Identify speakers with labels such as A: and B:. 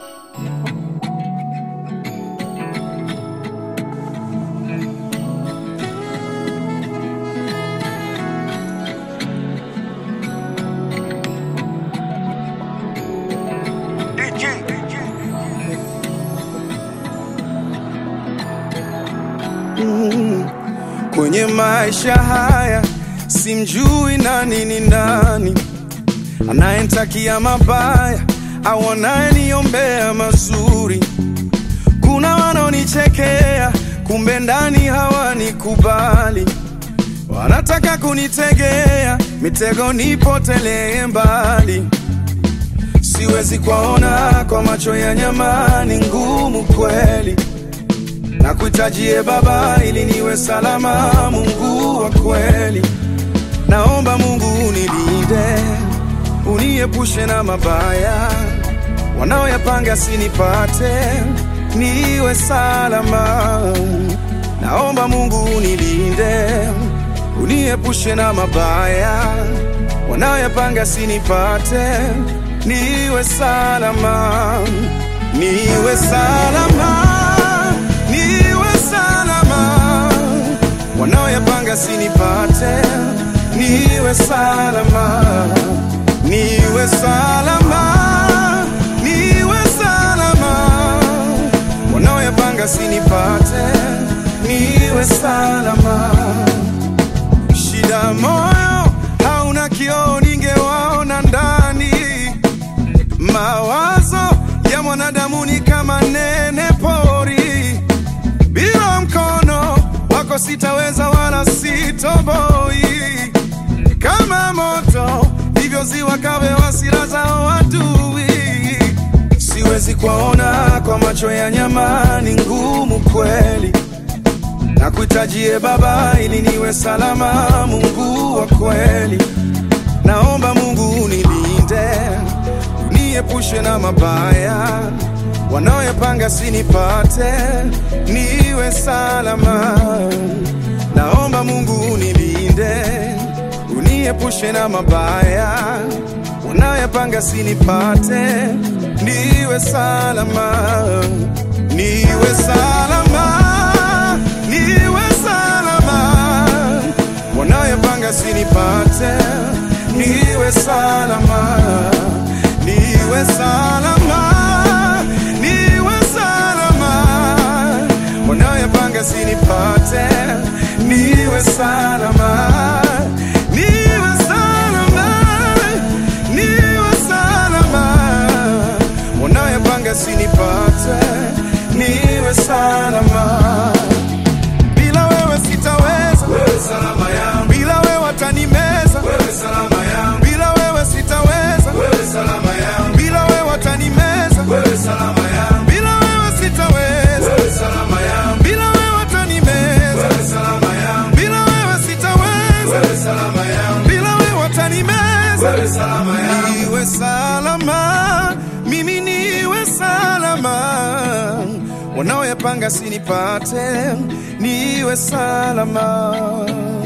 A: Kwenye maisha haya simjui nani ni nani, anayenitakia mabaya au anayeniombea mazuri. Kuna wanaonichekea, kumbe ndani hawanikubali, wanataka kunitegea mitego nipotelee mbali. Siwezi kuwaona kwa macho ya nyama, ni ngumu kweli na kuitajie Baba ili niwe salama. Mungu wa kweli, naomba Mungu unilinde, uniepushe na mabaya wanaoyapanga sinipate, niwe salama. Naomba Mungu unilinde, uniepushe na mabaya wanaoyapanga sinipate, niwe salama, niwe salama niwe salama, wanaoyapanga sinipate, niwe salama, niwe salama, niwe salama, wanaoyapanga sinipate, niwe salama. Shida moyo hauna kioo, ningewaona ndani. Mawazo ya mwanadamu ni kama nene pori bila mkono wako sitaweza wala sitoboi. Kama moto ndivyo ziwa kawe hasira zao adui. Siwezi kuwaona kwa macho ya nyama, ni ngumu kweli. Na kuitajie Baba ili niwe salama, Mungu wa kweli. Naomba Mungu unilinde, uniepushe na mabaya wanaoyapanga sinipate, niwe salama. Naomba Mungu unilinde, uniepushe na mabaya wanaoyapanga sinipate, niwe salama, niwe salama, niwe salama, wanaoyapanga sinipate, niwe salama, niwe salama niwe salama, wanaoyapanga sinipate, niwe salama, niwe salama, niwe salama, wanaoyapanga sinipate, niwe salama. Bila wewe sitaweza, wewe salama yangu. Bila wewe watanimeza, wewe salama yangu. Bila wewe sitaweza, wewe salama yangu. Bila wewe watanimeza, wewe salama yangu. Bila wewe sitaweza, wewe salama yangu. Bila wewe watanimeza, wewe salama yangu. Bila wewe sitaweza, wewe salama yangu. Bila wewe watanimeza, wewe salama yangu. Niwe salama, mimi niwe salama wanaoyapanga sinipate, niwe salama.